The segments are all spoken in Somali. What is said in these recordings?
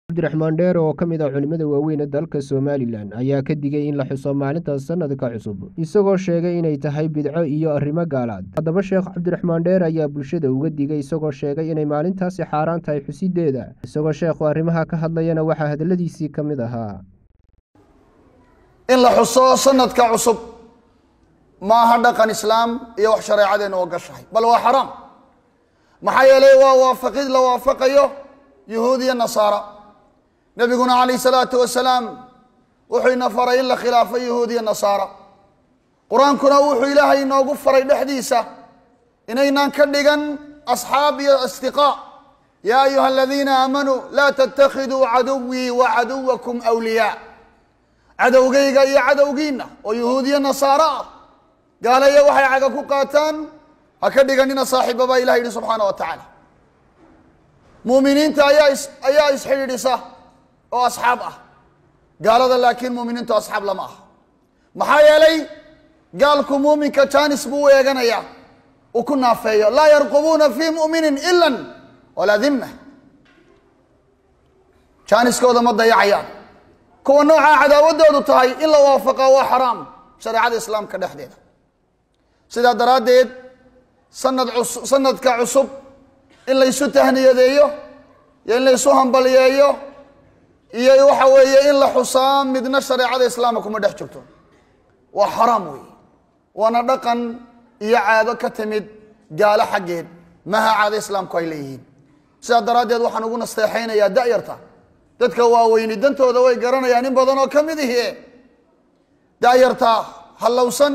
cabdiraxmaan dheer oo ka mid ah culimmada waaweyn ee dalka somalilan ayaa ka digay in la xuso maalinta sanadka cusub isagoo sheegay inay tahay bidco iyo arrimo gaalaad haddaba sheekh cabdiraxmaan dheer ayaa bulshada uga digay isagoo sheegay inay maalintaasi xaaraan tahay xusideeda isagoo sheekhu arrimaha ka hadlayana waxaa hadaladiisii ka mid ahaa in la xuso sanadka cusub maaha dhaqan islaam iyo wax shareecadeena oo gashahay bal waa xaraam maxaa yeelay waa waafaqid la waafaqayo yuhuud iyo nasaara nebiguna calayh salaatu wasalaam wuxuu ina faray in la khilaafo yuhuud iyo nasaara qur-aankuna wuxuu ilaahay inoogu faray dhexdiisa inaynaan ka dhigan asxaab iyo asdiqaa yaa ayuha aladiina aamanuu laa tattakhiduu caduwii wa caduwakum wliyaa cadowgayga iyo cadowgiinna oo yuhuud iyo nasaaro ah gaalaya waxay caga ku qaataan ha ka dhiganina saaxiiba baa ilah yidhi subxaana wa tacaala muuminiinta ayaa is ayaa isxidhiidhisa oo asxaab ah gaalada laakiin muuminiintu asxaab lama aha maxaa yeelay gaalku muuminka janis buu u eeganayaa uu ku naafeeyo laa yarqubuuna fii mu'minin ilan walaa dimma jaaniskooda ma dayacayaan kuwa noocaa cadaawadoodu tahay in la waafaqaa waa xaraam shareecada islaamka dhexdeeda sidaa daraaddeed sanad cus sanadka cusub in laysu tahniyadeeyo iyo in laysu hambaliyeeyo iyo waxa weeye in la xusaa midna shareecada islaamka kuma dhex jirto waa xaraam weeye waana dhaqan iyo caado ka timid gaalo xaggeed maha caado islaamku ay leeyihiin sidaa daraaddeed waxaan ugu nasteexaynayaa da'yarta dadka waaweyni dantooda way garanayaan in badan oo ka mid ihi da'yarta hallowsan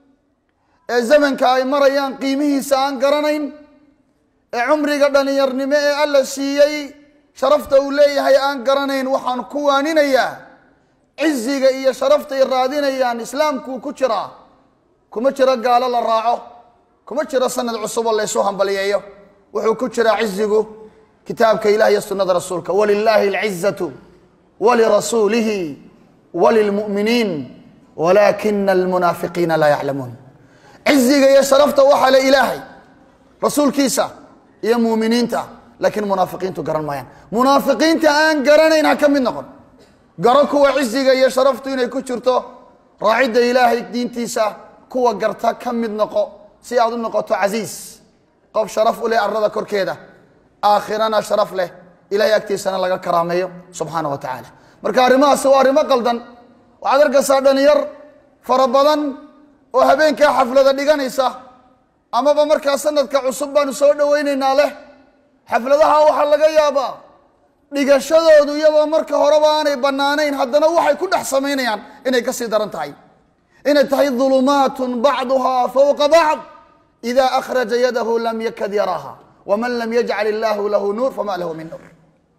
ee zamanka ay marayaan qiimihiisa aan garanayn ee cumriga dhalinyarnimo ee alla siiyey sharafta uu leeyahay aan garanayn waxaan ku waaninayaa ciziga iyo sharaftay raadinayaan islaamkuu ku jiraa kuma jiro gaalo la raaco kuma jiro sanad cusuboo laysu hambaliyeeyo wuxuu ku jiraa cizigu kitaabka ilah iyo sunada rasuulka walilaahi alcizatu walirasuulihi walilmu'miniin walaakina almunaafiqiina laa yaclamuun ciziga iyo sharafta waxaa le ilaahay rasuulkiisa iyo muuminiinta laakiin munaafiqiintu garan maayaan munaafiqiinta aan garanayn ha ka mid noqon garo kuwa ciziga iyo sharaftu inay ku jirto raacidda ilaahay diintiisa kuwa garta ka mid noqo si aad u noqoto casiis qof sharaf u leh arada korkeeda aakhirana sharaf leh ilahay agtiisana laga karaameeyo subxaana wa tacaala marka arrimahaasi waa arrimo qaldan waxaad arkaysaa dhalinyar fara badan oo habeenkaa xaflada dhiganaysa amaba markaa sanadka cusub baanu soo dhowaynaynaa leh xafladaha waxaa laga yaabaa dhigashadoodu iyadoo marka horeba aanay bannaanayn haddana waxay ku dhex samaynayaan inay kasii daran tahay inay tahay dulumaatun bacduhaa fowqa bacd ida akhraja yadahu lam yakad yaraaha wman lam yajcal illaahu lahu nuur fama lahu min nuur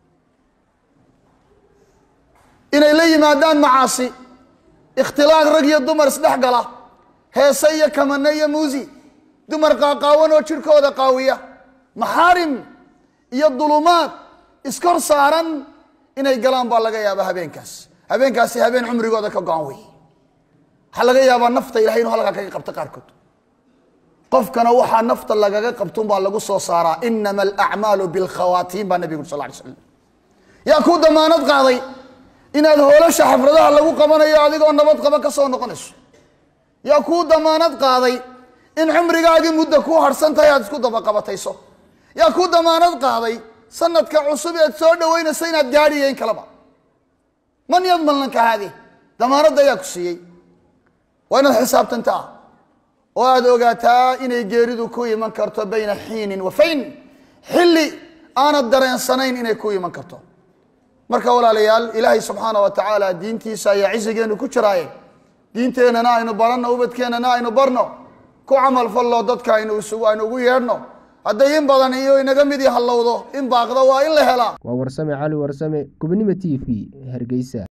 inay la yimaadaan macaasi ikhtilaaq rag iyo dumar isdhex gala heese iyo kamane iyo muusi dumar qaaqaawan oo jirhkooda qaawiya maxaarim iyo dulumaad iskor saaran inay galaan baa laga yaabaa habeenkaas habeenkaasi habeen cumrigooda ka go-an wey waxaa laga yaabaa nafta ilahay inuu halkaa kaga qabto qaarkood qofkana waxaa nafta lagaga qabtun baa lagu soo saaraa inama alacmaalu bilkhawaatiin baa nabigu uri sal ly slam yaa kuu damaanad qaaday inaad hoolasha xafladaha lagu qabanayo adigoo nabad qaba ka soo noqonayso yaa kuu damaanad qaaday in cumrigaagii muddo kuu harsan tahay aad isku dabaqabatayso yaa kuu damaanad qaaday sanadka cusub eed soo dhaweynayso inaad gaadhiyo in kaleba man yadman lanka haadi damaanadda ayaa ku siiyey waa inaad xisaabtantaa oo aada ogaataa inay geeridu ku iman karto bayna xiinin wa fayn xilli aanad dareensanayn inay ku iman karto marka walaalayaal ilaahay subxaana wa tacaala diintiisa ayaa cizigeenu ku jiraaye diinteennana aynu baranno ubadkeennana aynu barno ku camal fallo dadka aynu isugu aynu ugu yeedhno hadday in badan iyo inaga mid i hallowdo in baaqda waa in la helaa waa warsame cali warsame gobonimo t v hargeysa